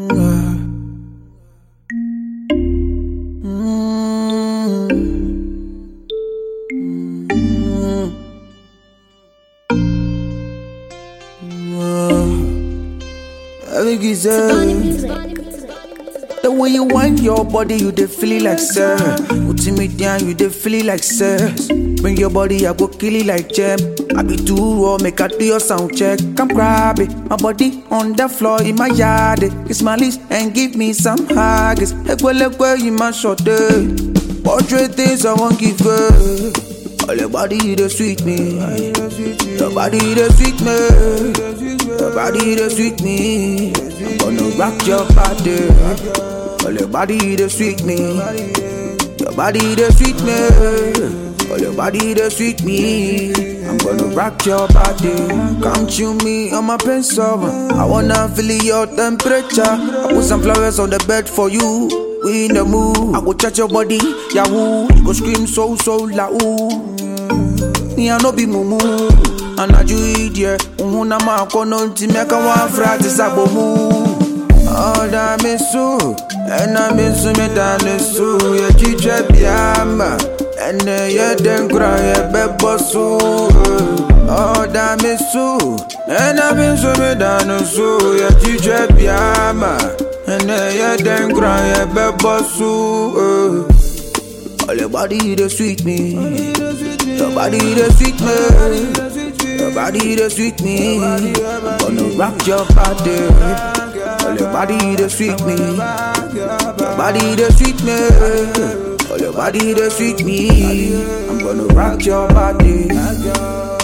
Avec The way you wind your body, you dey feel it like sir. Putting me down, you dey feel it like sir. Bring your body, I go kill it like gem. I be too raw, make I do your sound check. Come grab it, my body on the floor in my yard. eh. Kiss my lips and give me some hugs. Ekwe lekwe, you my short day. Portrait things I won't give her. All your body, they sweet me. Your body, they sweet me. Your body, they sweet me. I'm gonna rock your body. All your body, they sweet me. Your body, they sweet me. All your body, they sweet me. I'm gonna rock your body. Come chew me on my pencil. I wanna feel your temperature. I put some flowers on the bed for you. We in the mood. I go touch your body, yahoo. You go scream so so loud. Me I no be mumu Anaju idie Uhuna ma kono nti meka wa frati sabomu Oda misu Ena misu medane su Ye chiche biama Ene ye denkra ye bebosu Oda misu Ena misu medane su Ye chiche biama Ene ye denkra ye bebosu All your body they sweet me Your body they sweet me Your body they sweet me I'm gonna rock your body All your body they sweet me Your body they sweet me All your body they sweet me I'm gonna rock your body